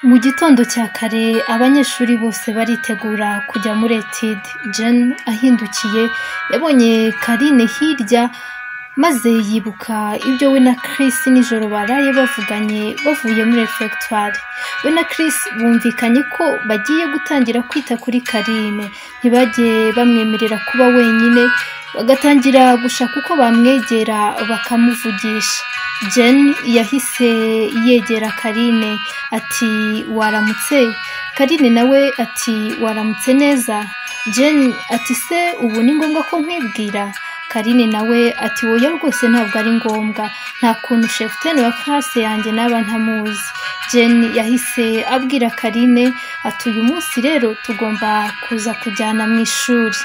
Mu gitondo cya kare abanyeshuri bose baritegura kujya muri etide, Jane ahindukiye yabonye Karine hirya maze yibuka ibyo we na Chris nijoro baraye bavuganye bavuye muri refectoire. We na Chris bumvikanye ko bagiye gutangira kwita kuri Karine, ntibagiye bamwemerera kuba wenyine, bagatangira gushaka uko bamwegera bakamuvugisha. Jane yahise yegera Karine ati waramutse, Karine nawe ati waramutse neza, Jane ati se ubu ni ngombwa ko nkwibwira, Karine nawe ati woya rwose ntabwo ari ngombwa, nta kuntu shefuteni wa classe yanjye naba ntamuzi. Jane yahise abwira Karine ati uyu munsi rero tugomba kuza kujyana mu ishuri.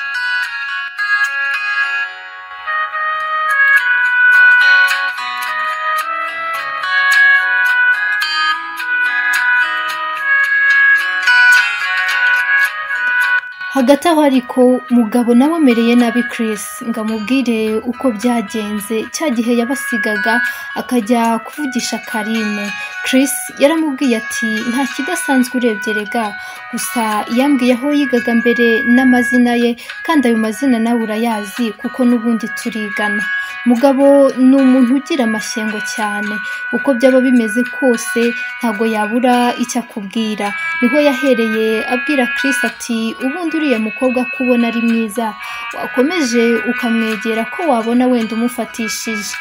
hagati aho ariko mugabo nawe amereye nabi Chris ngo amubwire uko byagenze cya gihe yabasigaga akajya kuvugisha Karine Chris yaramubwiye ati nta kidasanzwe urebye rega gusa yambwiye aho yigaga mbere n'amazina ye kandi ayo mazina nawe urayazi kuko n'ubundi turigana mugabo ni umuntu ugira amashyengo cyane uko byaba bimeze kose ntabwo yabura icyo akubwira niho yahereye abwira Chris ati ubundi uriya mukobwa ko ubona ari mwiza wakomeje ukamwegera ko wabona wenda umufatishije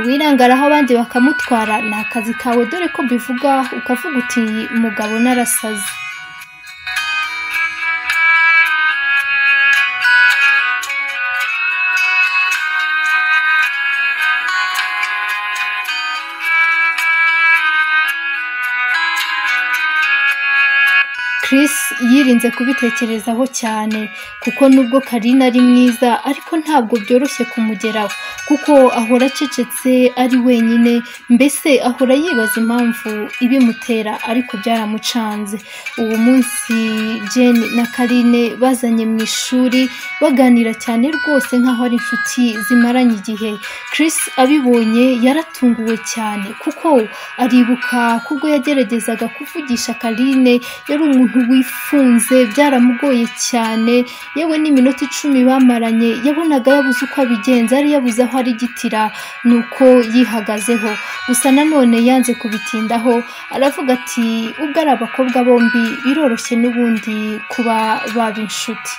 wirangaraho abandi bakamutwara ni akazi kawe dore ko bivuga ukavuga uti mugabo narasaze Chris yirinze kubitekerezaho cyane kuko nubwo Karina ari mwiza ariko ntabwo byoroshye kumugeraho kuko ahora acecetse ari wenyine mbese ahora yibaza impamvu ibimutera ariko byaramucanze uwo munsi Jane na Karine bazanye mu ishuri baganira cyane rwose nkaho ari inshuti zimaranye igihe Chris abibonye yaratunguwe cyane kuko aribuka kubwo yageragezaga kuvugisha Karine yari umuntu wifunze byaramugoye cyane yewe n'iminota icumi bamaranye yabonaga yabuze uko abigenza yari yabuze aho arigitira ni uko yihagazeho gusa nanone yanze kubitindaho aravuga ati ubwo ari abakobwa bombi biroroshye n'ubundi kuba baba inshuti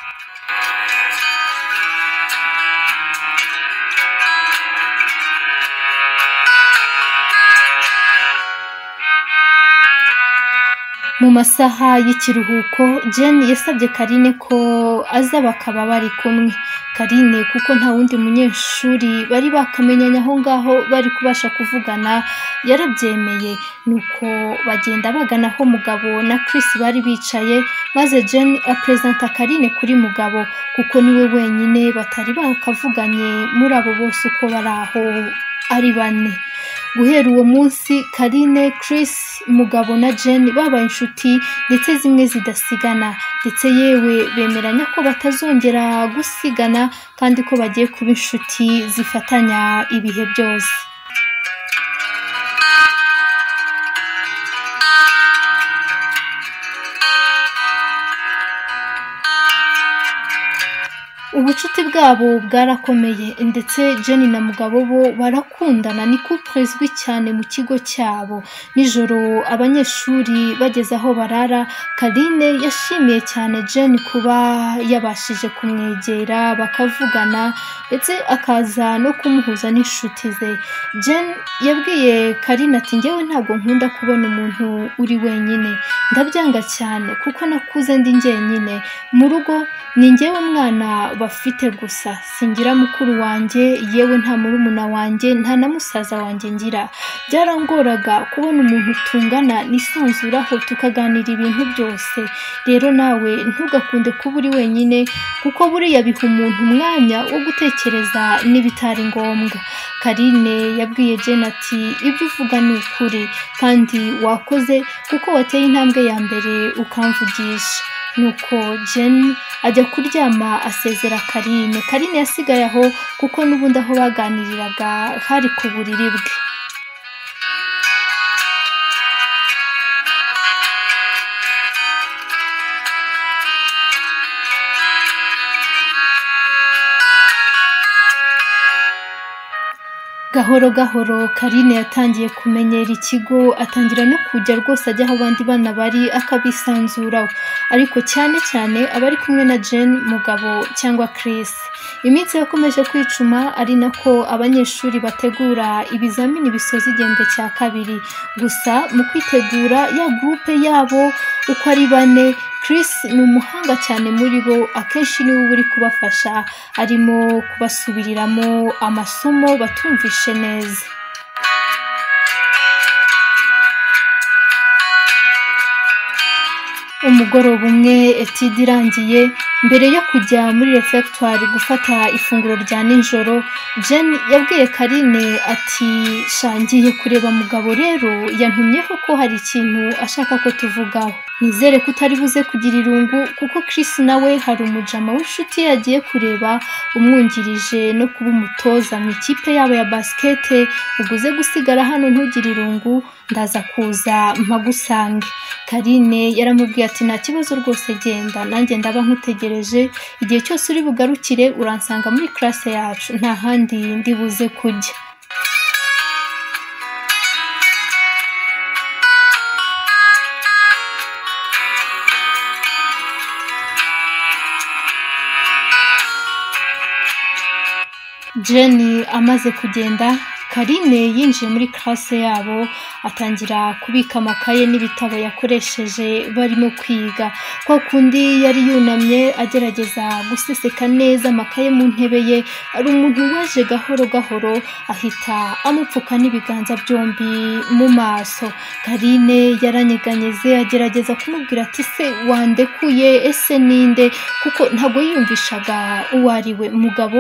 mu masaha y'ikiruhuko Jane yasabye Karine ko aza bakaba bari kumwe Karine kuko nta wundi munyeshuri bari bakamenyanye aho ngaho bari kubasha kuvugana yarabyemeye nuko bagenda bagana aho mugabo na Chris bari bicaye maze Jane apresenta Karine kuri mugabo kuko niwe wenyine batari bakavuganye muri abo bose uko bari aho ari bane guhera uwo munsi karine Chris mugabo na Jane babaye inshuti ndetse zimwe zidasigana ndetse yewe bemeranya ko batazongera gusigana kandi ko bagiye kuba inshuti zifatanya ibihe byose ubucuti bwabo bwarakomeye ndetse Jenny na mugabo bo barakundana ni couple izwi cyane mu kigo cyabo nijoro abanyeshuri bageze aho barara Karine yashimiye cyane Jenny kuba yabashije kumwegera bakavugana ndetse akaza no kumuhuza n'inshuti ze Jenny yabwiye Karine ati ngewe ntabwo nkunda kubona umuntu uri wenyine ndabyanga cyane kuko nakuze ndi njyenyine mu rugo ni ngewe mwana bafite gusa singira mukuru wanjye yewe nta murumuna wanjye nta na musaza wanjye ngira byarangoraga kubona umuntu tungana nisanzuraho tukaganira ibintu byose rero nawe ntugakunde kuba uri wenyine kuko buriya biha umuntu umwanya wo gutekereza n'ibitari ngombwa karine yabwiye Jane ati ibyo uvuga ni ukuri kandi wakoze kuko wateye intambwe ya mbere ukamvugisha nuko Jane ajya kuryama asezera Karine Karine yasigaye aho kuko n'ubundi aho baganiriraga hari ku buriri bwe gahoro gahoro karine yatangiye kumenyera ikigo atangira no kujya rwose ajya aho abandi bana bari akabisanzuraho ariko cyane cyane abari kumwe na Jane mugabo cyangwa Chris iminsi yakomeje kwicuma ari nako abanyeshuri bategura ibizamini bisoza igihembwe cya kabiri gusa mu kwitegura ya gurupe yabo uko ari bane Chris ni umuhanga cyane muri bo akenshi niwe uba uri kubafasha arimo kubasubiriramo amasomo batumvishe neza umugoroba umwe etide irangiye mbere yo kujya muri refegitwari gufata ifunguro rya nijoro Jane yabwiye karine ati shangiye kureba mugabo rero yantumyeho ko hari ikintu ashaka ko tuvugaho nizere ko utari buze kugira irungu kuko Chris nawe hari umujama w'inshuti yagiye kureba umwungirije no kuba umutoza mu ikipe yabo ya basikete uguze gusigara hano ntugire irungu ndaza kuza mpagusange karine yaramubwiye ati nta kibazo rwose genda nanjye ndaba nkutegereje igihe cyose uri bugarukire uransanga muri classe yacu nta handi ndi buze kujya Jenny amaze kugenda karine yinjiye muri classe yabo atangira kubika amakaye n'ibitabo yakoresheje barimo kwiga kwa kundi yari yunamye agerageza guseseka neza amakaye mu ntebe ye hari umuntu waje gahoro gahoro ahita amupfuka n'ibiganza byombi mu maso karine yaranyeganyeze agerageza kumubwira ati se wandekuye ese ninde kuko ntabwo yiyumvishaga uwo ari we umugabo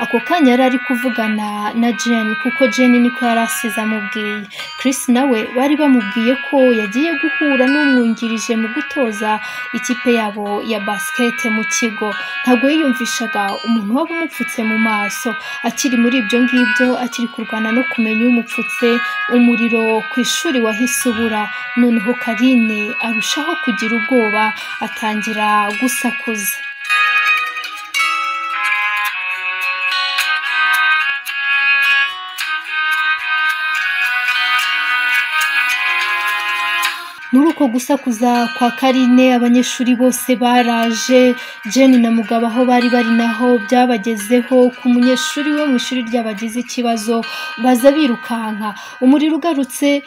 ako kanya yari ari kuvugana na Jane kuko Jane niko yari asize amubwiye Chris nawe bari bamubwiye ko yagiye guhura n'umwungirije mu gutoza ikipe yabo ya basket mu kigo ntabwo yiyumvishaga umuntu waba umupfutse mu maso akiri muri ibyo ngibyo akiri kurwana no kumenya umupfutse umuriro ku ishuri wahise ubura noneho Karine arushaho kugira ubwoba atangira gusakuza muri uko gusakuza kwa karine abanyeshuri bose baraje Jane na mugabo aho bari bari naho byabagezeho ku munyeshuri wo mu ishuri ry'abagize ikibazo baza birukanka umuriro ugarutse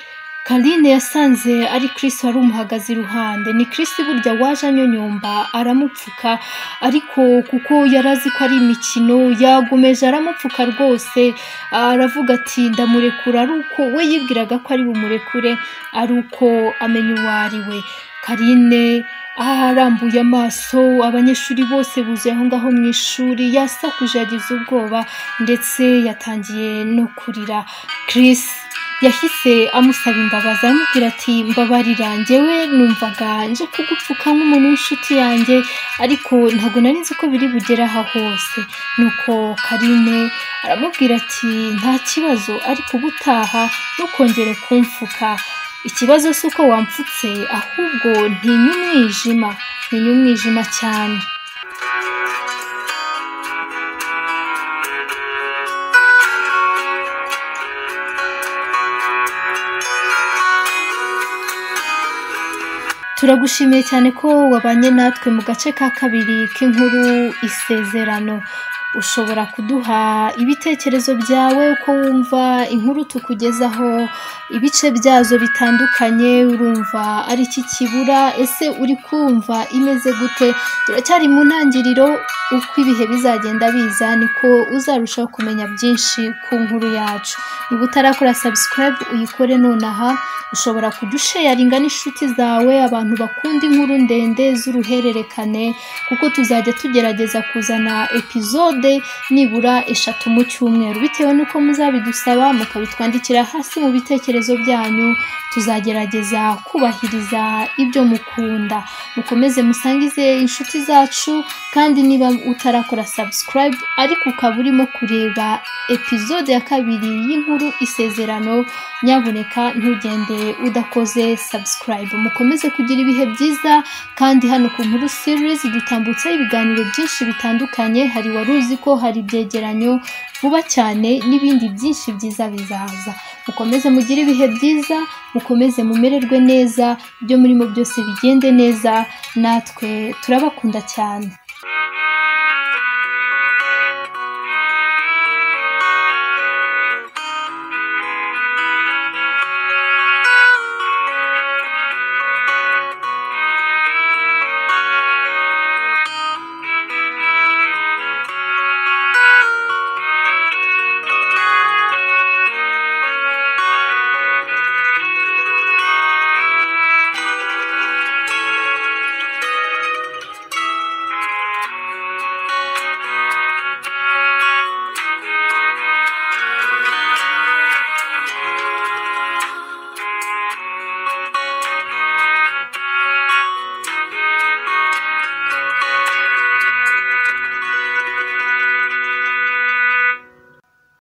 karine yasanze ari Chris wari umuhagaze iruhande ni Chris burya waje anyonyomba aramupfuka ariko kuko yari azi ko ari imikino yagomeje aramupfuka rwose aravuga ati ndamurekura ari uko we yibwiraga ko ari bumurekure ari uko amenya uwo ari we karine arambuye amaso abanyeshuri bose buzuye aho ngaho mu ishuri yasakuje yagize ubwoba ndetse yatangiye no kurira Chris yahise amusaba imbabazi amubwira ati mbabarira njyewe numvaga nje kugupfuka nk'umuntu w'inshuti yanjye ariko ntabwo nari nzi ko biri bugere aha hose nuko karine aramubwira ati nta kibazo ariko ubutaha ntukongere kumfuka ikibazo si uko wampfutse ahubwo ntinya umwijima ntinya umwijima cyane turagushimiye cyane ko wabanye natwe mu gace ka kabiri k'inkuru isezerano ushobora kuduha ibitekerezo byawe uko wumva inkuru tukugezaho ibice byazo bitandukanye urumva ari iki kibura ese uri kumva imeze gute turacyari mu ntangiriro uko ibihe bizagenda biza niko uzarushaho kumenya byinshi ku nkuru yacu niba utarakora sabusikarayibu uyikore nonaha ushobora kudusheyaringa n'inshuti zawe abantu bakunda inkuru ndende z'uruhererekane kuko tuzajya tugerageza kuzana epizode nibura eshatu mu cyumweru bitewe n'uko muzabidusaba mukabitwandikira hasi mu bitekerezo byanyu tuzagerageza kubahiriza ibyo mukunda mukomeze musangize inshuti zacu kandi niba utarakora sabusikarayibu ariko ukaba urimo kureba epizode ya kabiri y'inkuru isezerano nyaboneka ntugende udakoze subscribe mukomeze kugira ibihe byiza kandi hano ku nkuru series dutambutseho ibiganiro byinshi bitandukanye hari waruzi tuzi ko hari ibyegeranyo vuba cyane n'ibindi byinshi byiza bizaza mukomeze mugire ibihe byiza mukomeze mumererwe neza ibyo murimo byose bigende neza natwe turabakunda cyane